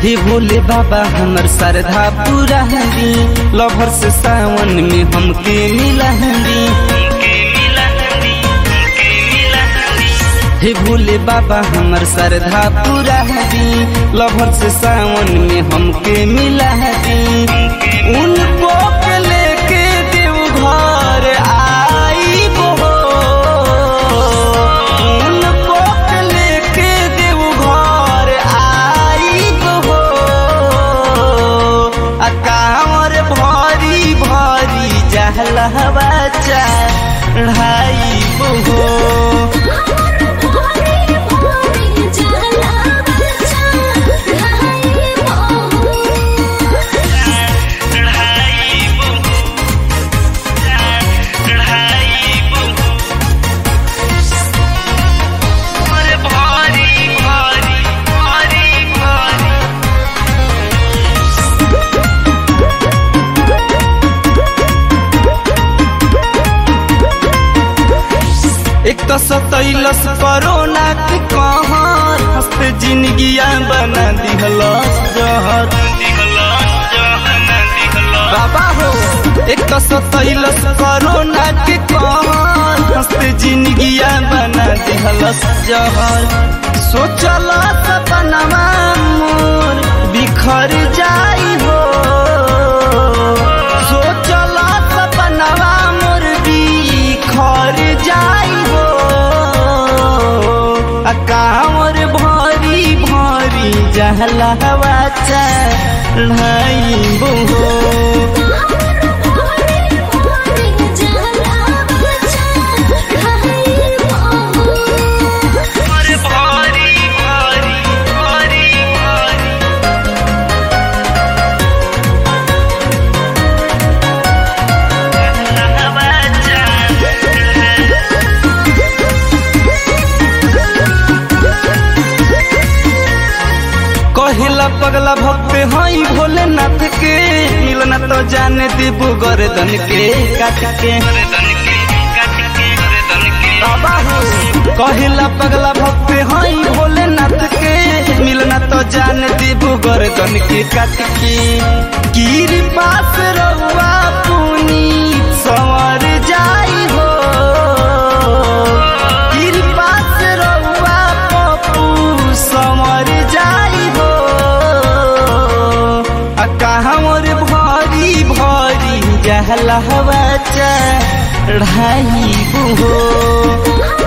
हे भोले बाबा हमर श्रद्धा पूरा हरी लभर से सावन में हमके मिला हरी हे भोले बाबा हमर श्रद्धा पूरा हरी लभर से सावन में हमके मिला हरी उनको के लेके देव घर आई हो उनको के लेके देव घर आई हो आ कांवर भरी भरी जहलवा चढ़ाई हो भोरे भोरे जला बचा ढाई बहू एक तो सतैलस कोरोना के कहर हंसते जिंदगिया बना दिहलस जहर बाबा हो एक तो सतैलस कोरोना के कहर हंसते जिंदगिया बना दिहलस जहर सोचल सपनवा मोर बिखर जाई हो सोचल सपनवा मोर बिखर जाई हो आ कांवर भरी भरी जहलवा चढ़ाई हो भोरे भोरे जला बचा ढाई बहू कहिला पगला भक्त हई भोलेनाथ के मिलना तो जाने दीबू गर्दन के काट के बाबा हो कहिला पगला भक्त हई भोलेनाथ के मिलना तो जाने दीबू गर्दन के काट के गिर पास रहुआ पुनी संवर जाई हो गिर पास रहुआ पप्पू संवर जाई हो आ कहवर भरी भरी जहलवा चढ़ाई हो